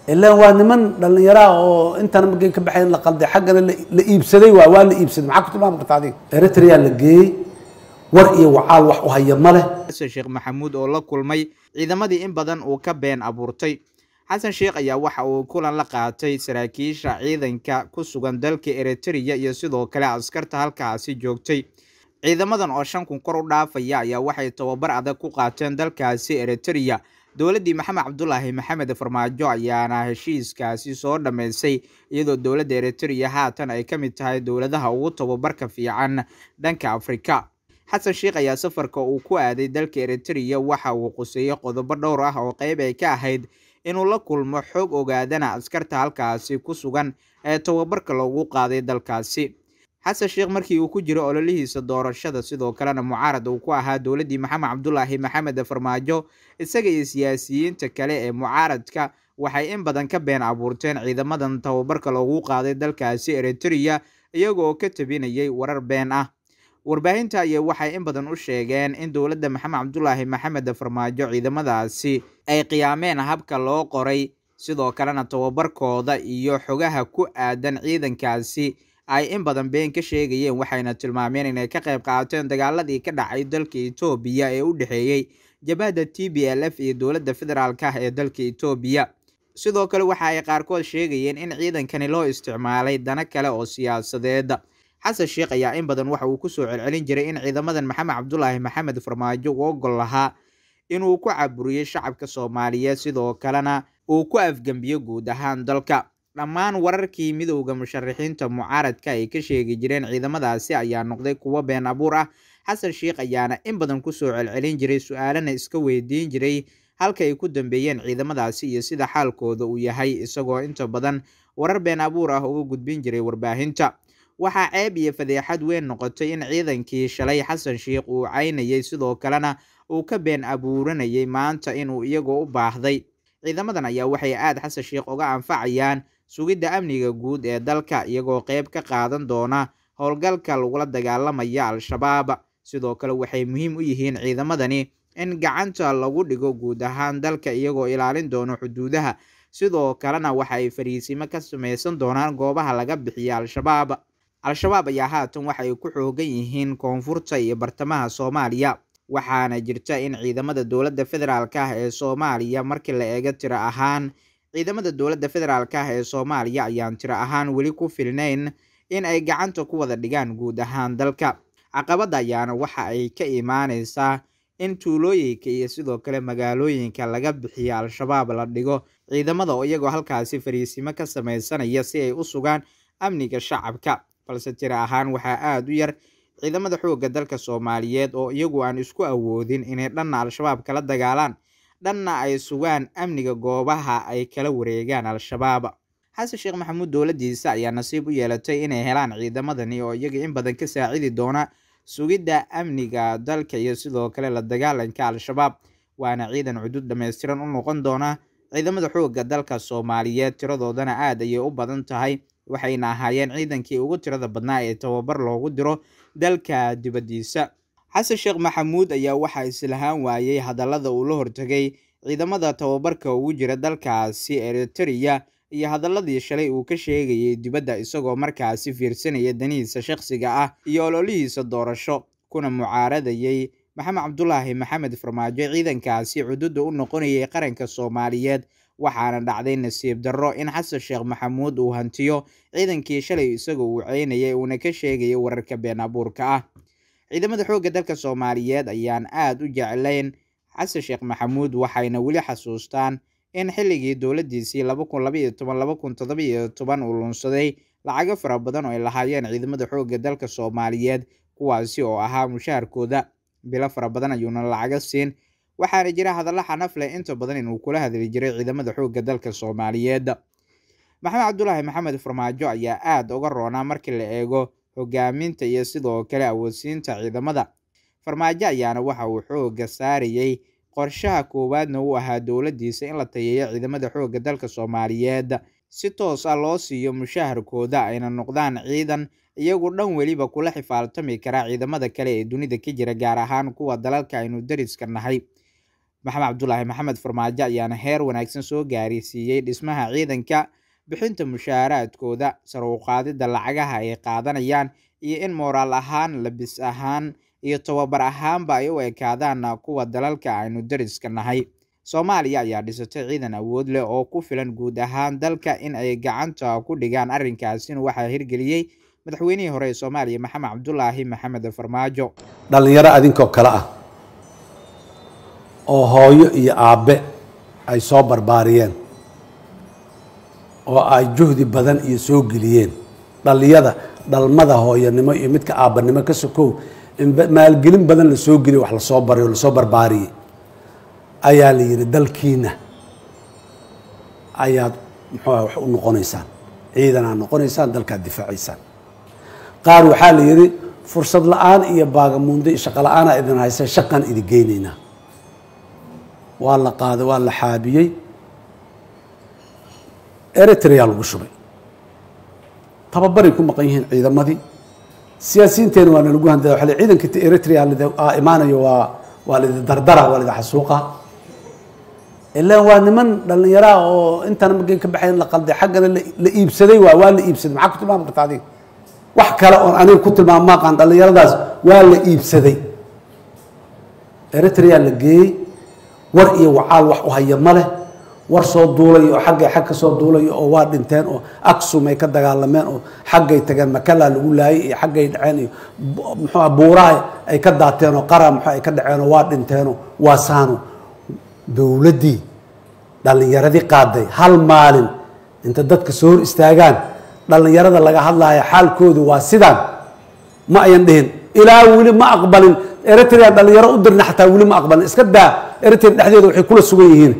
ilaan waa niman dhallinyaraha oo intana markay ka baxeen la qalday xaggana la iibsaday waa waa la iibsaday maxaa ku tilmaami karta adiga eritrea la geeyey war iyo wacaal wax u haya ma leh xasan sheekh maxamuud oo la kulmay ciidamadii in badan uu ka been abuurtay xasan sheekh ayaa waxa uu kulan la qaatay saraakiisha ciidanka ku sugan dalka eritrea iyo sidoo kale askarta halkaasi joogtay ciidamadan oo shan kun kor u dhaafaya ayaa waxay tababar adag ku qaateen dalkaasi eritrea dowladdii maxamed cabdulaahi maxamed farmaajo ayaana heshiiskaasi soo dhammaysay iyadoo dowladda eritrea haatan ay ka mid tahay dowladaha ugu tababarka fiican dhanka afrika xasan sheekh ayaa safarka uu ku aaday dalka eritrea waxa uu quseeyey qodobo dhowr ah oo qeyb ay ka ahayd inuu la kulmo xoog ogaadana askarta halkaasi ku sugan ee tababarka loogu qaaday dalkaasi xasan sheekh markii uu ku jiro ololihiisa doorashada sidoo kalena mucaarad uu ku ahaa dowladdii maxamed cabdulaahi maxamed farmaajo isaga iyo siyaasiyiinta kale ee mucaaradka waxay in badan ka been abuurteen ciidamadan tababarka loogu qaaday dalkaasi eritrea iyagoo ka tabinayay warar been ah warbaahinta ayaa waxay in badan u sheegeen in dowladda maxamed cabdulaahi maxamed farmaajo ciidamadaasi ay qiyaameen habka loo qoray sidoo kalena tababarkooda iyo xogaha ku aadan ciidankaasi ay in badan been ka sheegayeen waxayna tilmaameen inay ka qayb qaateen dagaaladii ka dhacay dalka etoobiya ee u dhexeeyey jabhadda t b l f iyo dowladda federaalk ah ee dalka etoobiya sidoo kale waxa ay qaarkood sheegayeen in ciidankani loo isticmaalay dana kale oo siyaasadeed xasan sheekh ayaa in badan waxa uu kusoo celcelin jiray in ciidamadan maxamed cabdulaahi maxamed farmaajo uu ogol lahaa inuu ku caburiyey shacabka soomaaliyeed sidoo kalena uu ku afgembiyo guud ahaan dalka dhammaan wararkii midowda musharaxiinta mucaaradka ay ka sheegi jireen ciidamadaasi ayaa noqday kuwo been abuur ah xasan sheekh ayaana in badan kusoo celcelin jiray su-aalana iska weydiin jiray halka ay ku dambeeyeen ciidamadaasi iyo sida xaalkooda uu yahay isagoo inta badan warar been abuur ah uga gudbin jiray warbaahinta waxaa ceeb iyo fadeexad weyn noqotay in ciidankii shalay xasan sheekh uu caynayay sidoo kalena uu ka been abuuranayay maanta inuu iyagoo u baahday ciidamadan ayaa waxay aada xasan sheekh uga anfacayaan sugidda amniga guud ee dalka iyagoo qeyb ka qaadan doona howlgalka lagula dagaalamaya al-shabaab sidoo kale waxay muhiim u yihiin ciidamadani in gacanta lagu dhigo guud ahaan dalka iyagoo ilaalin doono xuduudaha sidoo kalena waxa ay fariisimo ka samaysan doonaan goobaha laga bixiya al-shabaab al-shabaab ayaa haatan waxay ku xoogan yihiin koonfurta iyo bartamaha soomaaliya waxaana jirta in ciidamada dowladda federaalk ah ee soomaaliya markii la eego tiro ahaan ciidamada dowladda federaalk ah ee soomaaliya ayaan tiro ahaan weli ku filnayn in ay gacanta ku wada dhigaan guud ahaan dalka caqabadda ayaana waxa ay ka imaaneysaa in tuulooyinka iyo sidoo kale magaalooyinka laga bixiyo al-shabaab la dhigo ciidamada oo iyagoo halkaasi fariisimo ka sameysanaya si ay u sugaan amniga shacabka balse tiro ahaan waxaa aada u yar ciidamada xoogga dalka soomaaliyeed oo iyagu aan isku awoodin inay dhanna al-shabaab kala dagaalaan dhanna ay sugaan amniga goobaha ay kala wareegaan al-shabaab xasan sheekh maxamuud dowladdiisa ayaa nasiib u yeelatay inay helaan ciidamadani oo iyaga in badan ka saacidi doona sugidda amniga dalka iyo sidoo kale la dagaalanka al-shabaab waana ciidan cudud dhammaystiran u noqon doona ciidamada xoogga dalka soomaaliyeed tiradoodana aad ayay u badan tahay waxayna ahaayeen ciidankii ugu tirada badnaa ee tababar loogu diro dalka dibaddiisa xasan sheekh maxamuud ayaa waxaa islahaan waayey hadallada uu la hortegay ciidamada tababarka ugu jira dalkaasi eritrea iyo hadaladii shalay uu ka sheegayay dibadda isagoo markaasi fiirsanaya danihiisa shakhsiga ah iyo ololihiisa doorasho kuna mucaaradayay maxamed cabdulaahi maxamed farmaajo ciidankaasi cududa u noqonayay qaranka soomaaliyeed waxaana dhacday nasiib darro in xasan sheekh maxamuud uu hantiyo ciidankii shalay isagoo uu ceynayay uuna ka sheegayay wararka been abuurka ah ciidamada xoogga dalka soomaaliyeed ayaan aada u jeclayn xasan sheekh maxamuud waxayna weli xasuustaan in xilligii dowladdiisii laba kun labaiyo toban laba kun todobaiyo toban uu lunsaday lacago fara badan oo ay lahaayeen ciidamada xoogga dalka soomaaliyeed kuwaasi oo ahaa mushaharkooda bilo fara badan ayuuna lacaga siin waxaana jira hadallo xanaf leh inta badan inuu kula hadli jiray ciidamada xoogga dalka soomaaliyeed maxamed cabdulaahi maxamed farmaajo ayaa aada uga roonaa markii la eego hogaaminta iyo sidoo kale awoodsiinta ciidamada farmaajo ayaana waxa uu xoogga saarayey qorshaha koowaadna uu ahaa dowladdiisa in la tayeeyo ciidamada xoogga dalka soomaaliyeed si toos ah loo siiyo mushaharkooda ayna noqdaan ciidan iyagu dhan weliba kula xifaaltami karaa ciidamada kale ee dunida ka jira gaar ahaan kuwa dalalka aynu dariska nahay maxamed cabdulaahi maxamed farmaajo ayaana heer wanaagsan soo gaarisiiyey dhismaha ciidanka bixinta mushaaraadkooda sar u qaadidda lacagaha ay qaadanayaan iyo in mooraal ahaan labis ahaan iyo tababar ahaanba ay u ekaadaan kuwa dalalka aynu dariska nahay soomaaliya ayaa dhisatay ciidan awood leh oo ku filan guud ahaan dalka in ay gacanta ku dhigaan arrinkaasina waxaa hirgeliyey madaxweynihii hore ee soomaaliya maxamed cabdulaahi maxamed farmaajo dhallinyaro adinkoo kale ah oo hooyo iyo aabbe ay soo barbaariyeen oo ay juhdi badan iyo soo geliyeen dhalliyada dhalmada hooyanimo iyo midka aabbanimo ka sokow in maalgelin badan la soo geliyo wax lasoo baray oo lasoo barbaariyey ayaa la yidhi dalkiina ayaad muxuuah wax u noqonaysaan ciidan aad noqonaysaan dalkaad difaacaysaan qaar waxaa la yidhi fursad la-aan iyo baagamuundo iyo shaqo la-aanaa idin haysa shaqaan idin geynaynaa waa la qaaday waa la xaabiyey eritrea lagu shubay tababaray ku maqan yihiin ciidamadii siyaasiyiinteena waa nalagu handada waa ciidanka eritrea aa imaanayo waa waa lidi dardara waa lidi xasuuqa ilaan waa niman dhallinyaraa oo intana markay ka baxayn la qalday xaggana la iibsaday waa waa la iibsaday maxaa ku tilmaami karta adiga wax kale oon aniga ku tilmaam maaqaan dhallinyaradaas waa la iibsaday eritrea la geeyey war iyo wacaal wax u haya ma leh war soo duulay oo xaggay xag ka soo duulay oo waa dhinteen oo aksum ay ka dagaalameen oo xaggay tageen makalaa lagu laayay iyo xaggay dhaceen iyo muxuua buuraha ay ka daateen oo qara muxuu ay ka dhaceen oo waa dhinteenoo waa saano dowladdii dhallinyaradii qaaday hal maalin inta dadka soo hor istaagaan dhallinyarada laga hadlaya xaalkoodu waa sidaan ma ayan dhihin ilaa weli ma aqbalin eritrea dhallinyaro u dirna xataa weli ma aqbalin iska daa eritrea dhexdeeda waxay kula sugan yihiin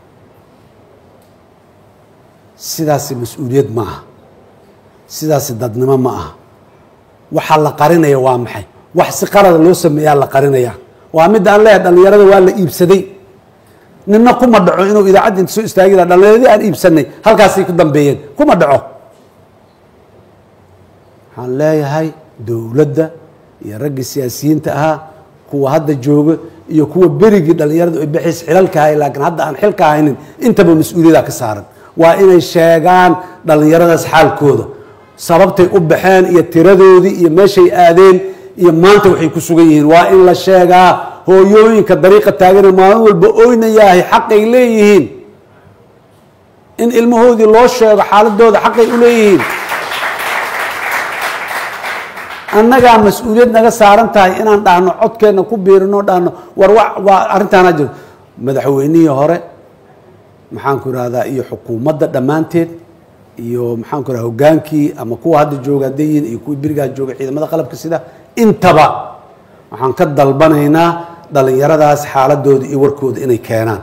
sidaasi mas-uuliyad ma aha sidaasi dadnimo ma aha waxaa la qarinaya waa maxay wax si qarada loo sameeyaa la qarinaya waa midda aan leeyahay dhallinyarada waa la iibsaday nina kuma dhaco inuu idaacadda inta soo istaagi laha dhallinyaradii aan iibsanay halkaasay ku dambeeyeen kuma dhaco waxaan leeyahay dowladda iyo raggii siyaasiyiinta ahaa kuwa hadda jooga iyo kuwa berigii dhallinyaradu ay bixiis xilalka hay laakiin hadda aan xilka haynin intaba mas-uuliyada ka saaran waa inay sheegaan dhallinyaradaas xaalkooda sababtay u baxeen iyo tiradoodii iyo meeshay aadeen iyo maanta waxay ku sugan yihiin waa in la sheegaa hooyooyinka dariiqa taagane maalin walba oynayahay xaqay leeyihiin in ilmahoodii loo sheego xaaladooda xaqay u leeyihiin annagaa mas-uuliyad naga saaran tahay inaan dhahno codkeenna ku biirino dhahno war waa arrintaana jiro madaxweynihii hore maxaanku irahdaa iyo xukuumadda dhammaanteed iyo maxaanku irahda hogaankii ama kuwa hadda jooga hadday yihiin iyo kuwii berigaa jooga ciidamada qalabka sida intaba waxaan ka dalbanaynaa dhallinyaradaas xaaladooda iyo warkooda inay keenaan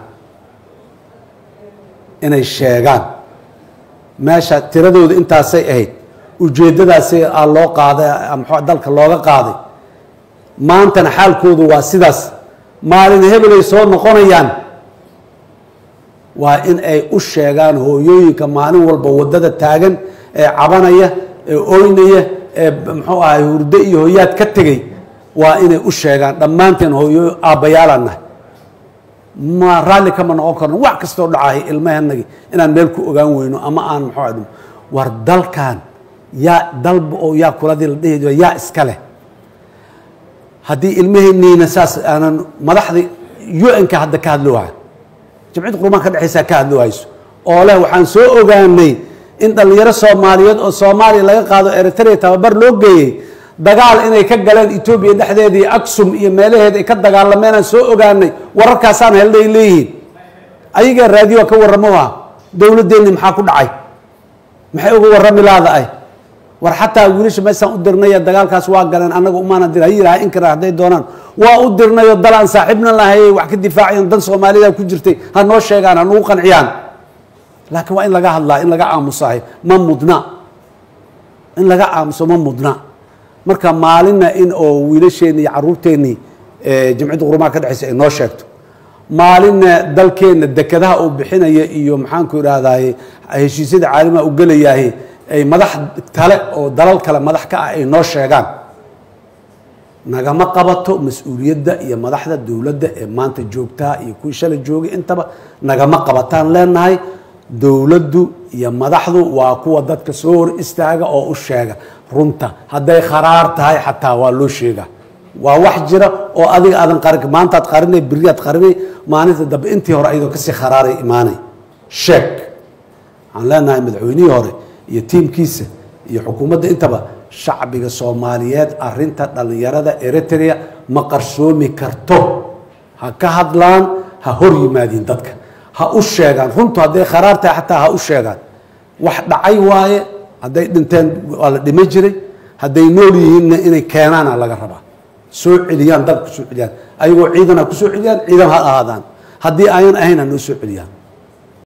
inay sheegaan meesha tiradooda intaasay ahayd ujeeddadaasay a loo qaaday mxu dalka looga qaaday maantana xaalkoodu waa sidaas maalin hebelay soo noqonayaan waa in ay u sheegaan hooyooyinka maalin walba waddada taagan ee cabanaya ee oynaya ee muxuu ahay hurdo iyo hooyaad ka tegey waa inay u sheegaan dhammaanteen hooyo aabbayaalaan nahay ma raalli kama noqon karno wax kastoo dhacahay ilmahanagi inaan meel ku ogaan weyno ama aan muxuu ah war dalkan yaa dalba oo yaa kuladii la dhihi jiro yaa iska leh haddii ilmaheenniina saas aanan madaxdii u-nka hadda ka hadlo waha jimciyadda qurumaan ka dhexaysaa ka hadlo hayso oo leh waxaan soo ogaanay in dhallinyaro soomaaliyeed oo soomaaliya laga qaado eritrea tababar loo geeyey dagaal inay ka galeen etoobiya dhexdeeda iyo aksum iyo meelaheeda ay ka dagaalameenaan soo ogaanay wararkaasaan helnay leeyihiin ayagaa raadiyo ka warramo ah dowladdeenni maxaa ku dhacay maxay uga warrami laada ay war xataa wiilasha meesaan u dirnay dagaalkaas waa galeen annaga umaana dir ha yidhaha inkara hadday doonaan waa u dirnayo dal aan saaxiibna lahayay wax ka difaacayan dan soomaalida ku jirtay ha noo sheegaan ha nagu qanciyaan laakiin waa in laga hadlaa in laga aamusahay ma mudna in laga aamuso ma mudna marka maalinna in oo wiilasheenni iyo caruurteennii jamciyadda qurumaha ka dhexaysa ay noo sheegto maalinna dalkeenna dekadaha uu bixinaya iyo maxaanku idhaahdaye heshiisyada caalamiha u gelayahay ay madax kale oo dalal kale madax ka ah ay noo sheegaan nagama qabato mas-uuliyadda iyo madaxda dowladda ee maanta joogtaa iyo kuwii shalay joogay intaba nagama qabataan leenahay dowladdu iyo madaxdu waa kuwa dadka soo hor istaaga oo u sheega runta hadday kharaar tahay xataa waa loo sheegaa waa wax jira oo adiga aadan qarin maantaad qarinay beriyaad qarinay maalinta dambe intii hore ayadoo kasii kharaaray imaanay sheeg waxaan leenahay madaxweynihii hore iyo tiimkiisa iyo xukuumadda intaba shacbiga soomaaliyeed arinta dhallinyarada eritrea ma qarsoomi karto ha ka hadlaan ha hor yimaadiin dadka ha u sheegaan runtu hadday kharaar tahay xataa ha u sheegaan wax dhacay waaye hadday dhinteen waa la dhima jiray hadday nool yihiinna inay keenaana laga rabaa soo celiyaan dalka kusoo celiyaan ayagoo ciidan ha kusoo celiyaan ciidan ha ahaadaan haddii ayan ahayn ha noo soo celiyaan